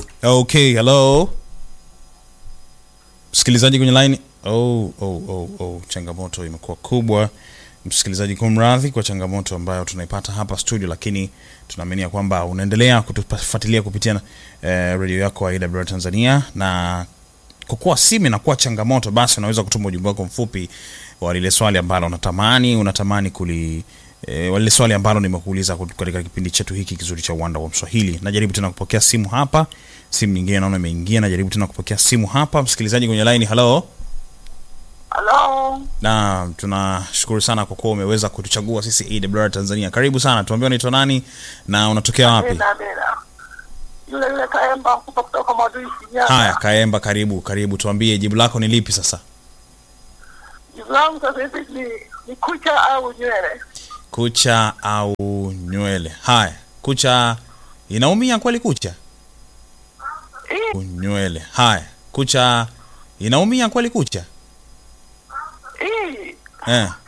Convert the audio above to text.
Okay, hello. Msikilizaji kwenye line. Oh, oh, oh, oh, changamoto imekuwa kubwa. Msikilizaji, kumradhi kwa changamoto ambayo tunaipata hapa studio, lakini tunaamini ya kwamba unaendelea kutufuatilia kupitia eh, redio yako ya AWR Tanzania, na kwa kuwa simu inakuwa changamoto, basi unaweza kutuma ujumbe wako mfupi wa lile swali ambalo unatamani unatamani kuli E, wale swali ambalo nimekuuliza katika kipindi chetu hiki kizuri cha uwanda wa Mswahili. Najaribu tena kupokea simu hapa, simu nyingine naona imeingia. Najaribu tena kupokea simu hapa, msikilizaji kwenye line. Hello, Halo, na tunashukuru sana kwa kuwa umeweza kutuchagua sisi AWR Tanzania. Karibu sana, tuambie unaitwa nani na unatokea wapi? Amina, Amina. Yule yule Kaemba Mkupa kutoka Mwadui Shinyanga. Haya, Kaemba, karibu karibu, tuambie jibu lako ni lipi sasa? Jibu langu sasa hivi ni, ni kucha au nywele? Kucha au nywele? Haya, kucha inaumia kweli? Kucha Hii nywele? Haya, kucha inaumia kweli? Kucha hii eh.